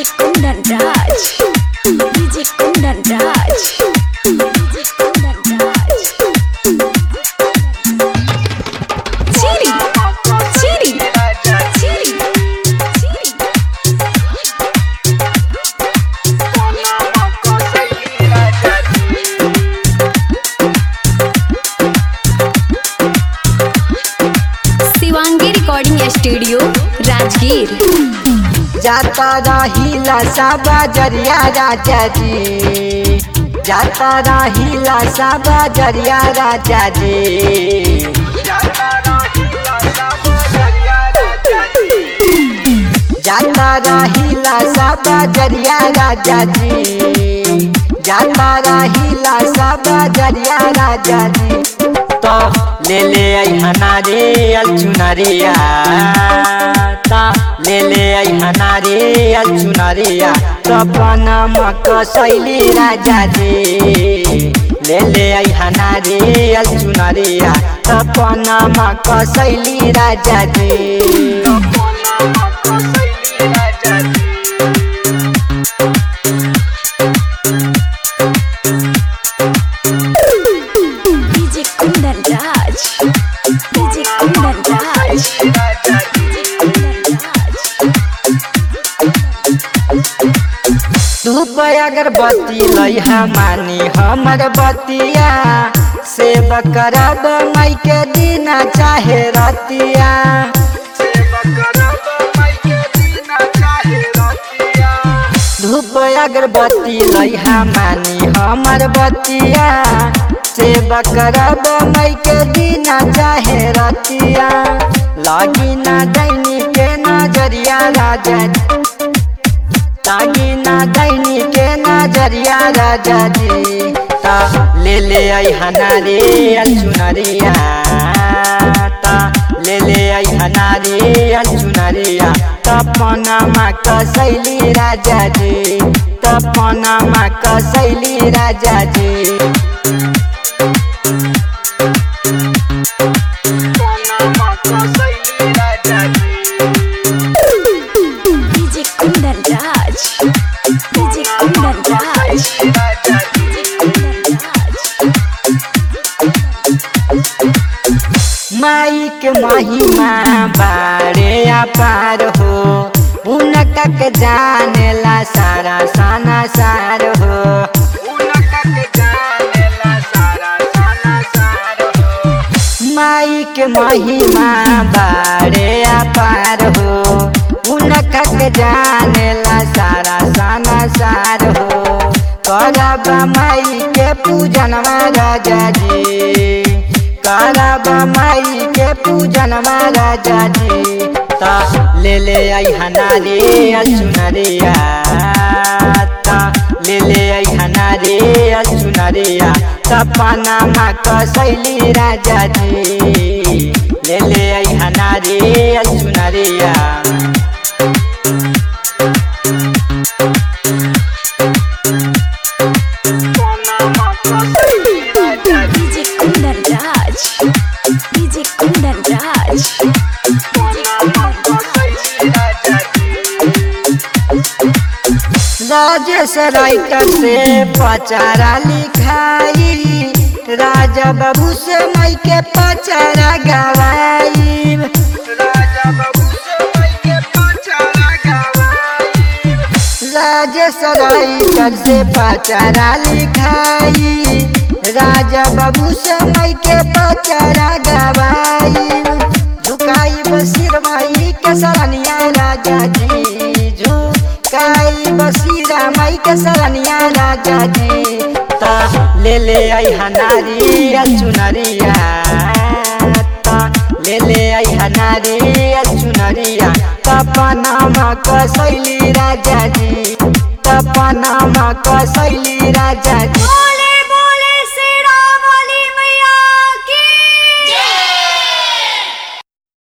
Kundan Raj. DJ Kundan Raj. DJ Kundan Raj. Chiri. Chiri. Chiri. Chiri. Shivangi recording studio Rajgir जाता रहिला सा बजरिया राजा जी जाता रहिला सा बजरिया राजा जी जाता रहिला सा बजरिया राजा जी जाता रहिला सा बजरिया राजा जी तो ले ले आई हनारे अलचुनरिया ता ले ले आई हनारे अलचुनरिया सपना मक शैली राजा जी ले ले आई हनारे अलचुनरिया सपना मक शैली राजा जी DJ Kundan Raj. DJ Kundan Raj. DJ Kundan Raj. धूप अगरबत्ती लैहा मानी हमर बतिया सेव करब मई के दिन चाहे रतिया धूप अगरबत्ती लैहा मानी हमर बतिया सेव करब मई के दिन चाहे रतिया लगी ना दैनी के नजरिया राजा तागी ना दैनी के नजरिया राजा जी ता ले ले आई हनारे अलचुनरिया ता ले ले आई हनारे अलचुनरिया तपना मा कसैली राजा जी तपना मा कसैली राजा जी DJ Kundan Raj. DJ Kundan Raj. DJ Kundan Raj. माई के महिमा बारे अपार हो उनका के जानेला सारा साना सार हो माई के महिमा बारे अपार हो उनका के जानेला सारा साना सार हो करब माई के पूजन राजा जी करब माई के पूजन राजा जी ता ले ले आई हनारे अलचुनरिया ता ले ले आई हनारे अलचुनरिया सपना मा कसैली राजा जी ले ले आई हनारे अलचुनरिया DJ Kundan Raj. DJ Kundan Raj. DJ Kundan Rajesh writer से पचारा लिखाई राजा बाबू से मई के पचारा गवाई राजेश राइटर से पचारा लिखाई राजा बाबू से मई के पचारा गवाई झुकाई बसीर माई के सरनिया राजा जी झुकाई बसीरा माई के सरनिया राजा जी ता ले ले आई हनारी अलचुनरिया ता ले ले आई हनारी अलचुनरिया तपनामा कसैली राजा जी तपनामा कसैली राजा जी